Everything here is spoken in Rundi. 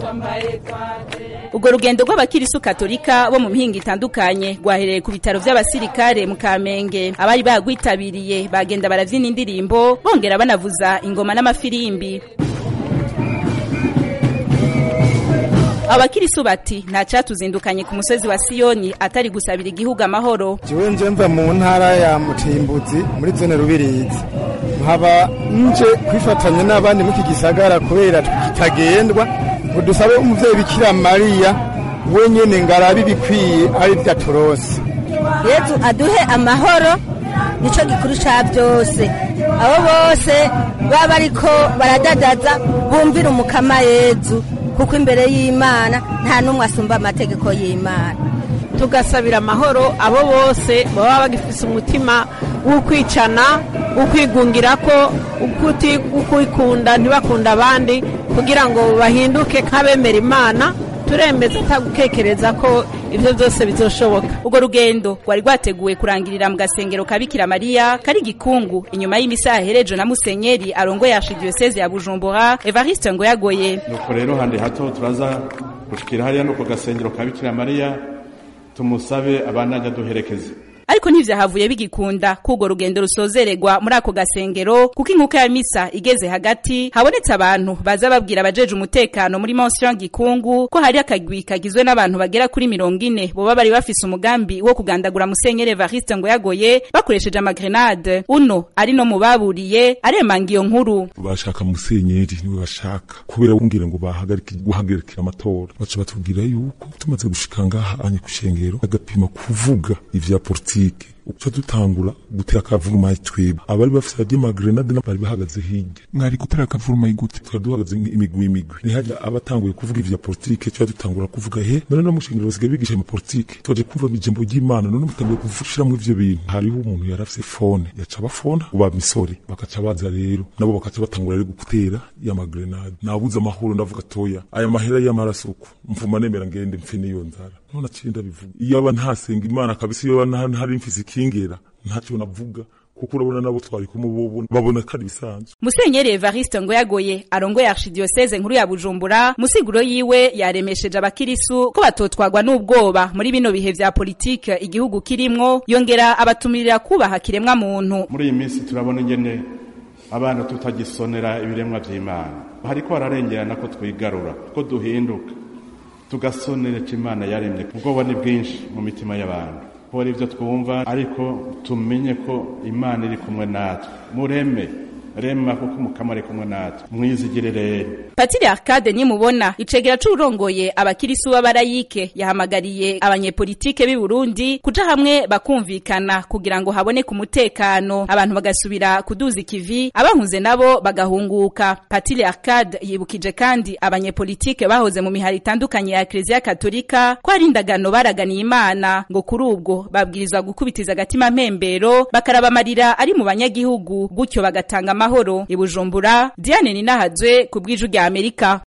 urwo rugendo rw'abakirisu katolika bo mu mihinga itandukanye rwahereye ku bitaro vy'abasirikare mu kamenge abari bagwitabiriye bagenda baravyina indirimbo bongera banavuza ingoma n'amafirimbi abakirisu bati nta catuzindukanye ku musozi wa siyoni atari gusabira igihugu amahoro jewe nje mva mu ntara ya mutimbuzi muri zone rubirizi nkaba nje kwifatanya n'abandi muri iki gisagara kubera kitagendwa ngo dusabe umuvyeyi bikira mariya wenyene ngarabe ibikwiye ari vya turose yezu aduhe amahoro nico gikuru ca byose abo bose baba bariko baradadaza bumvira umukama yezu kuko imbere y'imana nta n'umwe asumba amategeko y'imana tugasabira amahoro abo bose baba bagifise umutima w'ukwicana ukwigungira ko ukwikunda ntibakunda abandi kugira ngo bahinduke nk'abemera imana turemeza atagukekereza ko ibyo byose bizoshoboka urwo rugendo rwari rwateguwe kurangirira mu gasengero ka bikira mariya kari gikungu inyuma y'imisaha herejo na musenyeri arongoye archidiyoseze ya bujumbura evariste ngo yagoye nuko rero handi hato turaza gushikira hariya nuko gasengero ka bikira mariya tumusabe abanajya duherekeze ariko ntivyahavuye bigikunda k'urwo rugendo rusozererwa muri ako gasengero kuko inkuka ya misa igeze hagati habonetse abantu baza babwira abajeje umutekano muri mension gikungu ko hari akagwi kagizwe n'abantu bagera kuri mirongo ine boba bari bafise umugambi wo kugandagura musenyeri evariste ngo yagoye bakoresheje amagrenade uno ari no mu baburiye aremanga iyo nkuru bashaka musenyeri niwe bashaka kubera bumvira ngo bahagarike guhagarikira amatora baca batubwira yuko tumaze gushika ngaha anye ku shengero agapima kuvuga ivya politike uca dutangura gutera akavurumayi twebwe abari bafise radiyo magrenade bari bahagaze hirya mwari gutera akavurumayi gute twari duhagaze imigwi imigwi nihajya abatanguye kuvuga ivya politike tuba dutangura kuvuga he none no mushingiro basigaye bigisha ama politike twaje kumva ijambo ry'imana none mutanguye gushiramwo ivyo bintu hariho umuntu yari afise fone yaca bafona uba misori bakaca baza rero nabo bakaca batangura rero gutera ya magrenade nabuze amahoro ndavuga toya aya mahera y'amaraso uko mvuma nemera ngende mpfe n'iyo nzara none aciye ndabivuga iyo aba ntasenga imana kabisa iyo aba ntari mfise ikingera ntacyo navuga kuko urabona nabo twari kumubona babona ko ari bisanzwe musenyeri evariste ngo yagoye arongoye archidiyoseze nkuru ya bujumbura musiguro yiwe yaremesheje abakirisu ko batotwagwa n'ubwoba muri bino bihe vya politike igihugu kirimwo yongera abatumirira kubaha kiremwa muntu muri iyi minsi turabona ingene abana tutagisonera ibiremwa vy'imana hariko hararengerana ko twigarura ko duhinduka tugasonera ico imana yaremye ubwoba ni bwinshi mu mitima y'abantu kubera ibyo twumva ariko tumenye ko imana iri kumwe natwe mureme rema kuko umukama ari kumwe natwe mwizigire rero patiri arcade nimubona icegera c'urongoye abakirisu b'abarayike yahamagariye abanyepolitike b'i burundi kuja hamwe bakumvikana kugira ngo haboneke umutekano abantu bagasubira kuduza ikivi abahunze nabo bagahunguka patiri arcade yibukije kandi abanyepolitike bahoze mu mihari itandukanye ya ekleziya katolika ko ari indagano baraganiye imana ngo kuri ubwo babwirizwa gukubitiza agatima mpembero bakaraba amarira ari mu banyagihugu gutyo bagatanga amahoro i bujumbura diane ninahazwe ku bw'iju rya amerika